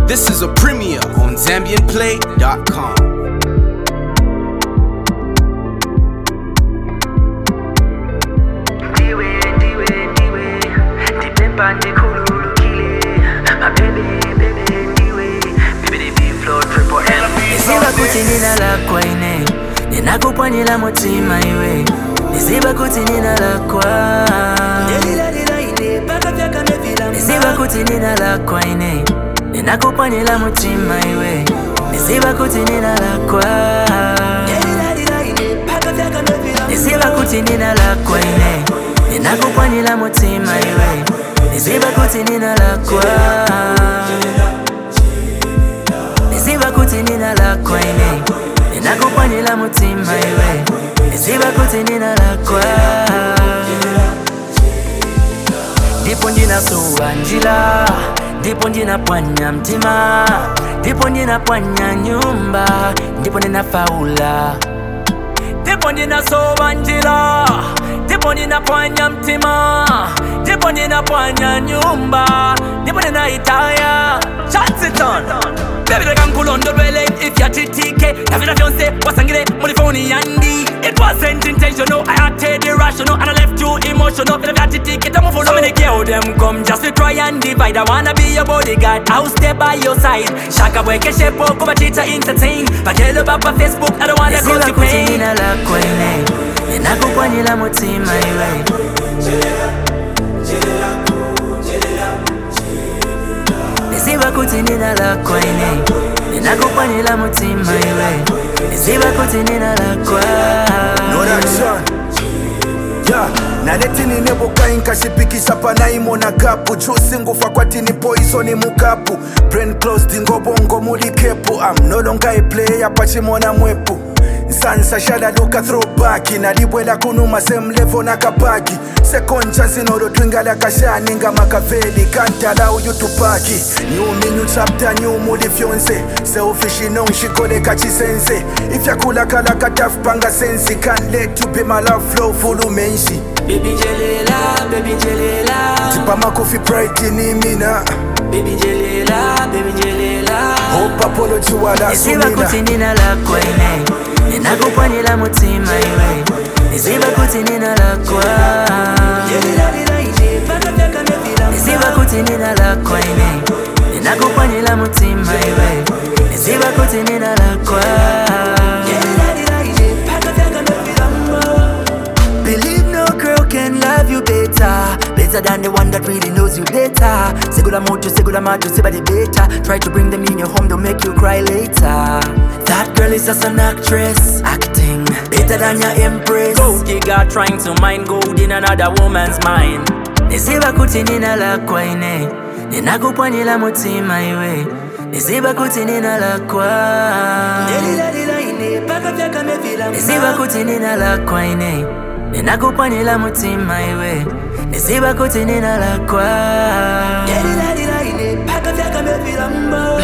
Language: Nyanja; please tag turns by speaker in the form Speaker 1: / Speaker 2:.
Speaker 1: This is a premiere on ZambianPlay.com.
Speaker 2: ndiwe ndiwe ndiwe ndibhebha ndikhululukile mabebe bebe ndiwe bebe biflo triple L
Speaker 3: Nisiba kuti nina lakwa ine ninakupwanyira mutima iwe nisiba kuti nina lakwa nisiba kuti nina lakwa ine ninakupwanyira mutima iwe nisiba kuti nina lakwa nisiba kuti nina lakwa ine ninakupwanyira mutima iwe nisiba kuti nina lakwa nisiba kuti nina lakwa ine ninakupwanyira mutima iwe nisiba kuti nina lakwa ndipo ndinasuwa njira ndipo ndinapwanya mtima ndipo ndinapwanya nyumba ndipo ndinafaula ndipo ndinasowa njira ndipo ndinapwanya mtima ndipo ndinapwanya nyumba ndipo ndinaitaya chansiton Baby like nkulondolwele if yachitike navina vyonse wasangile muri foni yandi it wasn't intentional i acted irrational and i left you emotional vile vyachitike tamufulo so many girl them come just to try and divide i wanna be your bodyguard i'll stay by your side shaka bweke shepo kuba chita entertain bakelo bapa facebook i don't wanna go to pain nina lakwa ine ninakupwanyira mutima iwe nisiba kuti nina lakwa ine ninakupwanyira mutima iwe nisiba kuti nina lakwa
Speaker 4: Production. Yeah, naletini nebokai nkashipikisha panaimona gapu jusi ngufa kwatini poisoni mukapu brain closed ngobongo muli kepu am no longer a player pachimona mwepu nsansa shalaluka throwback nalibwela kunuma same level nakapaki second chance inolotwingala kashani nga makaveli kantala uyutupaki new me new chapter new muli fyonse selfish inongishikoleka chisense ifyakhulakalaka tafupanga sensi can't let you be my love flow full umenshi
Speaker 3: baby njelela baby njelela
Speaker 4: tipamakofi pride ni mina
Speaker 3: baby njelela baby njelela
Speaker 4: hope apology wala
Speaker 3: nisiba
Speaker 4: sumina
Speaker 3: kuti nina lakwa ine ninakupwanyira mutima iwe nisiba kuti nina lakwa nisiba kuti nina lakwa ine ninakupwanyira mutima iwe nisiba kuti nina lakwa Believe no girl can love you better Better than the one that really knows you better Segula moto, segula macho, sebody better Try to bring them in your home, they'll make you cry later That girl is just an actress Acting better than your empress Gold digger trying to mine gold in another woman's mind Nisiba kuti nina lakwa ine Ninakupwanyira mutima iwe Nisiba kuti nina lakwa nisiba kuti nina lakwa ine ninakupwanyira mutima iwe nisiba kuti nina lakwa